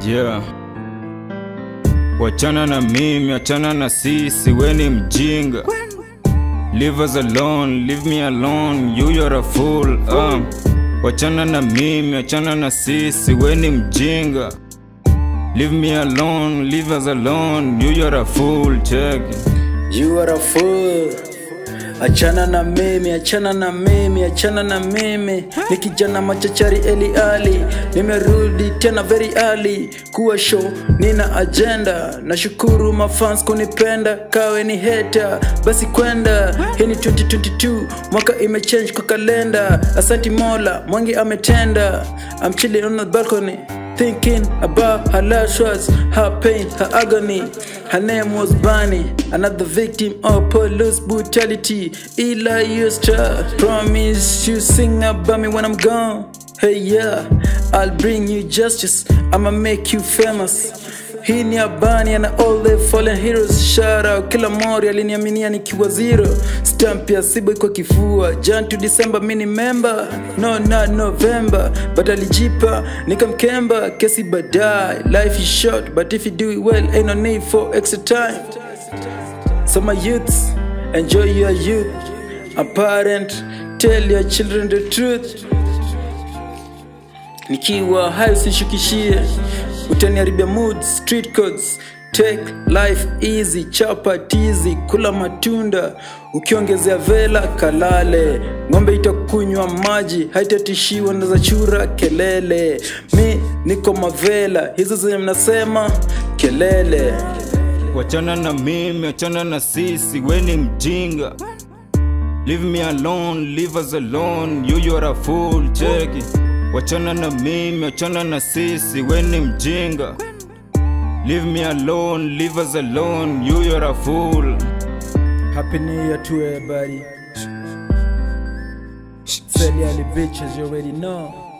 Yeah. Wachana na mimi, achana na sisi, we ni mjinga. Leave us alone, leave me alone, you you're a fool. Um. Wachana na mimi, achana na sisi, we ni mjinga. Leave me alone, leave us alone, you you're a fool. Check. it. You are a fool. Achana na mimi, achana na mimi, achana na mimi. Ni kijana machachari Eli Ali, nimerudi tena very early kuwa show, nina agenda. Nashukuru mafans kunipenda, kawe ni hater, basi kwenda. Hii ni 2022, mwaka imechange kwa kalenda. Asanti Mola, mwangi ametenda. I'm chilling on the balcony. Thinking about her last words, her pain, her agony. Her name was Bunny, another victim of police brutality. Eli Eusta promise you sing about me when I'm gone. Hey yeah, I'll bring you justice. I'ma make you famous. Hii ni Abani and all the fallen heroes. Shout out kila mori aliniaminia nikiwa zero. Stamp ya Sibo iko kifua. Jan to December mini member. No not November, but alijipa nikamkemba. Kesi baadaye. Life is short, but if you do it well, ain't no need for extra time. So my youths, enjoy your youth. A parent, tell your children the truth. Nikiwa hai usishukishie, utaniharibia mood, street codes. Take life easy, chapa tizi, kula matunda, ukiongezea vela kalale. Ng'ombe itakunywa maji, haitatishiwa na za chura kelele. Mi niko mavela, hizo zenye mnasema kelele. Wachana na mimi, achana na sisi, we ni mjinga. Leave me alone, leave us alone, you you're a fool, check it. Wachana na mimi, achana na sisi, we ni mjinga. Leave me alone, leave us alone, you you're a fool. Happy New Year to everybody. Sell bitches, you already know.